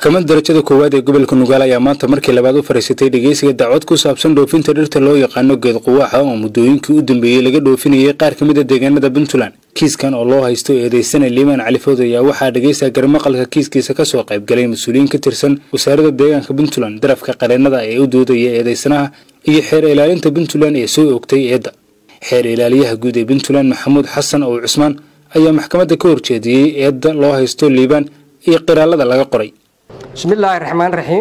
maxkamad darajada koowaad ee gobolka nugaal ayaa maanta markii labaad u fariisatay dhegeysiga dacwad ku saabsan dhoofinta dhirta loo yaqaano geed quwaaxa oo muddooyinkii u dambeeyey laga dhoofinayay qaar ka mid a deegaanada puntland kiiskan oo loo haysto eedeysana liimaan cali food ayaa waxaa dhegeysta garmaqalka kiiskiisa kasoo qaybgalay mas-uuliyiin ka tirsan wasaaradda deegaanka puntland darafka qareennada ee u doodaya eedeysanaha iyo xeer ilaalinta puntland ee soo oogtay eedda xeer ilaaliyaha guud ee puntland maxamuud xasan ow cusmaan ayaa maxkamadda ka horjeediyey eedda loo haysto liibaan iyo qiraalada laga qoray bismillaahi raxmaan raxiim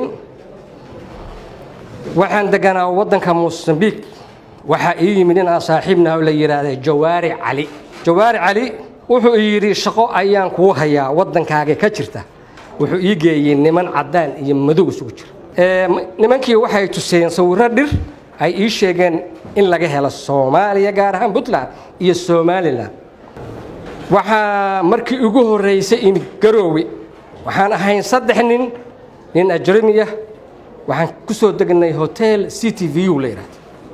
waxaan deganaa waddanka mosambiik waxaa ii yimid nin aan saaxiibnaha oo la yidhaahda jawaari cali jawaari cali wuxuu yidhi shaqo ayaan kuu hayaa waddankaaga ka jirta wuxuu ii geeyey niman caddaan iyo madow isugu jira nimankii waxay tuseen sawirro dhir ay ii sheegeen in laga helo soomaaliya gaar ahaan puntland iyo somalilan waxaa markii ugu horraysay imid garoowe waxaan ahayn saddex nin nin ajramiya waxaan ku soo degnay hotel c t v u la yidhahda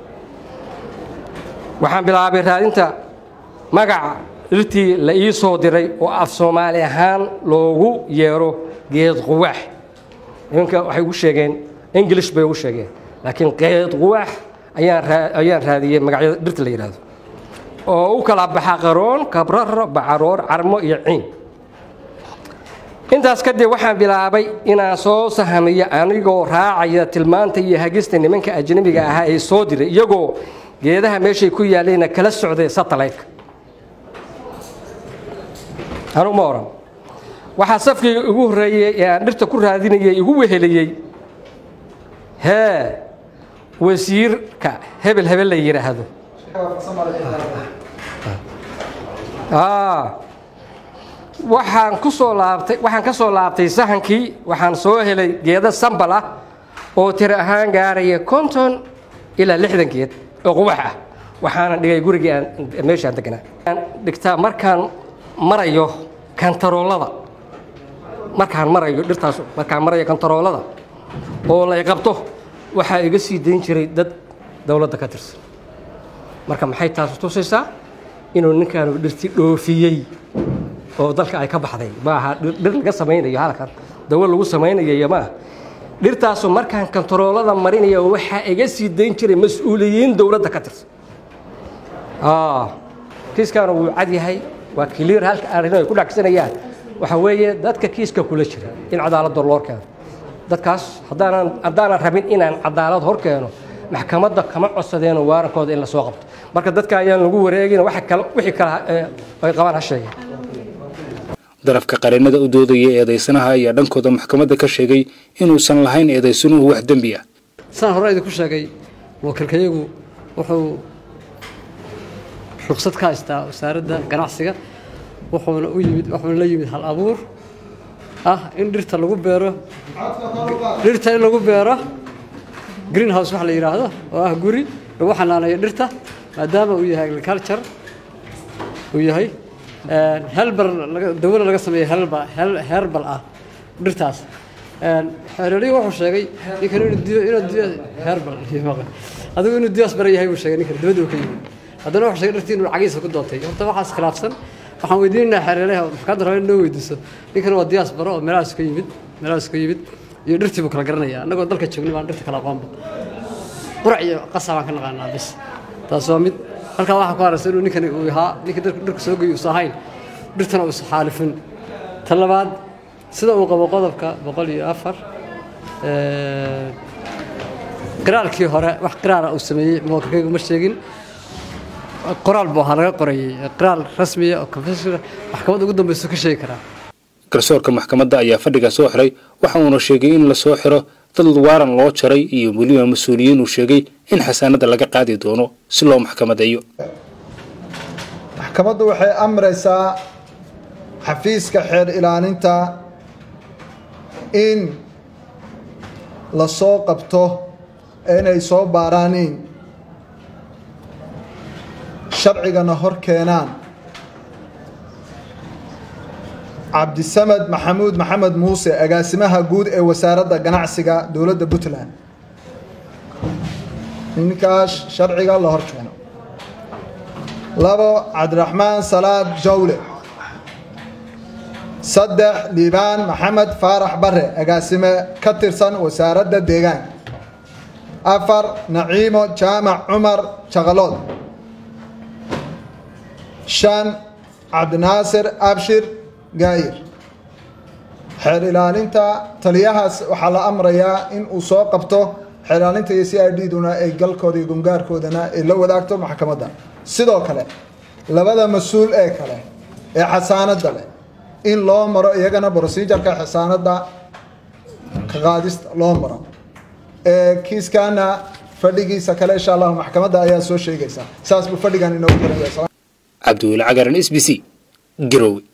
waxaan bilaabay raadinta magaca dhirtii la ii soo diray oo af soomaali ahaan loogu yeero geed quwaax nimanka waxay ugu sheegeen english bay ugu sheegeen laakiin geed quwaax ayaan raadiyey magacyada dhirta la yidhahdo oo u kala baxa qaroon kabraro bacaroor carmo iyo ciin intaas kadib waxaan bilaabay inaan soo sahamiyo anigoo raacaya tilmaanta iyo hagista nimanka ajnabiga ahaa ee soo diray iyagoo geedaha meeshay ku yaallayna kala socday satellaytka anugu ma oran waxaa safkii ugu horreeyey ee aan dhirta ku raadinayay igu weheliyey hee wasiirka hebel hebel la yidhaahdo waxaan ku soo laabtay waxaan ka soo laabtay sahankii waxaan soo helay geedo sambal ah oo tiro ahaan gaaraya konton ilaa lixdan geed oo qubax ah waxaana dhigay gurigii aan meeshaan degnaa dhigtaa markaan marayo kantaroolada markaan marayo dhirtaas markaan marayo kantaroolada oo lay qabto waxaa iga sii dayn jiray dad dowladda ka tirsan marka maxay taas tusaysaa inuu ninkaanu dhirti dhoofiyey oo dalka ay ka baxday maaha dhir laga samaynayo halkan dawo lagu samaynayo maaha dhirtaasu markaan kantaroolada marinaya waxaa iga sii dayn jiray mas-uuliyiin dowladda ka tirsan kiiskaana wuu cad yahay waa kiliir halka arrin ay ku dhacsanayaan waxa weeye dadka kiiska kula jira in cadaaladda loo keeno dadkaas haddaanan haddaanan rabin inaan cadaalad hor keeno maxkamadda kama codsadeeno waarankooda in la soo qabto marka dadka ayaan lagu wareegin wixii kale ay qabaan ha sheegeen darafka qareennada u doodaya eedaysanaha ayaa dhankooda maxkamadda ka sheegay inuusan lahayn eedaysanuhu wax dembi ah saan hore idinku sheegay wakiilkayagu wuxuu ruqsad ka haystaa wasaaradda ganacsiga wuxuuna u yimid wuxuuna la yimid hal abuur ah in dhirta lagu beero dhirta in lagu beero green house waxa la yidhaahdo oo ah guri lagu xanaaneeyo dhirta maadaama uu yahay agriculture uu yahay helbal dawada laga sameeyo helbal herbal ah dhirtaas xeeraliyu wuxuu sheegay ninkan inuu herbal adigu inuu diyaas bara yahay buu sheegay ninkan dibadda uu ka yimid haddana wuxuu sheegay dhirtii inuu cagiisa ku doontay horta waxaas khilaafsan waxaan weydiinaynaa xeeraliyaha maxkamadda raba in noo weydiiso ninkan waa diyaas baro oo meelahaas ka yimid meelahaas ka yimid iyo dhirtii buu kala garanaya annagoo dalka joognay baan dhirta kala aqoonba qurac iyo qasa baan ka naqaanaa bis taas waa mid halkaa waxaa ku haraysa inuu ninkani uu ahaa ninkii dhirka soo geeyey uusa ahayn dhirtana uusa xaalifin tan labaad sida uu qabo qodobka boqol iyo afar qiraalkii hore wax qiraala uu sameeyey muwakilkaygu ma sheegin qoraal buu ahaa laga qorayey qiraal rasmiya oo confessional maxkamadda ugu dambaysa ka sheegi karaa garsoorka maxkamadda ayaa fadhiga soo xiray waxa uuna sheegay in la soo xiro dad waaran loo jaray iyo weliba mas-uuliyiin uu sheegay in xasaanadda laga qaadi doono si loo maxkamadeeyo maxkamaddu waxay amraysaa xafiiska xeer ilaalinta in la soo qabto inay soo baaraaniin sharcigana hor keenaan cabdisamed maxamuud maxamed muuse agaasimaha guud ee wasaaradda ganacsiga dowladda puntland ninkaas sharciga la hor keeno labo cabdiraxmaan salaad jawle saddex liibaan maxamed faarax bare agaasime ka tirsan wasaaradda deegaanka afar naciimo jaamac cumar jaqalood shan cabdinaasir abshir gaayir xeer ilaalinta taliyahaas waxaa la amrayaa in uu soo qabto xeer ilaalinta iyo c i d duna ay galkooda iyo gungaarkoodana ay la wadaagto maxkamadda sidoo kale labada mas-uul ee kale ee xasaanadda leh in loo maro iyagana procedureka xasaanadda ka qaadista loo maro kiiskana fadhigiisa kale insha allahu maxkamadda ayaa soo sheegaysa saas buu fadhigan inoogu jiraya cabdiweli cagaran s b c garowe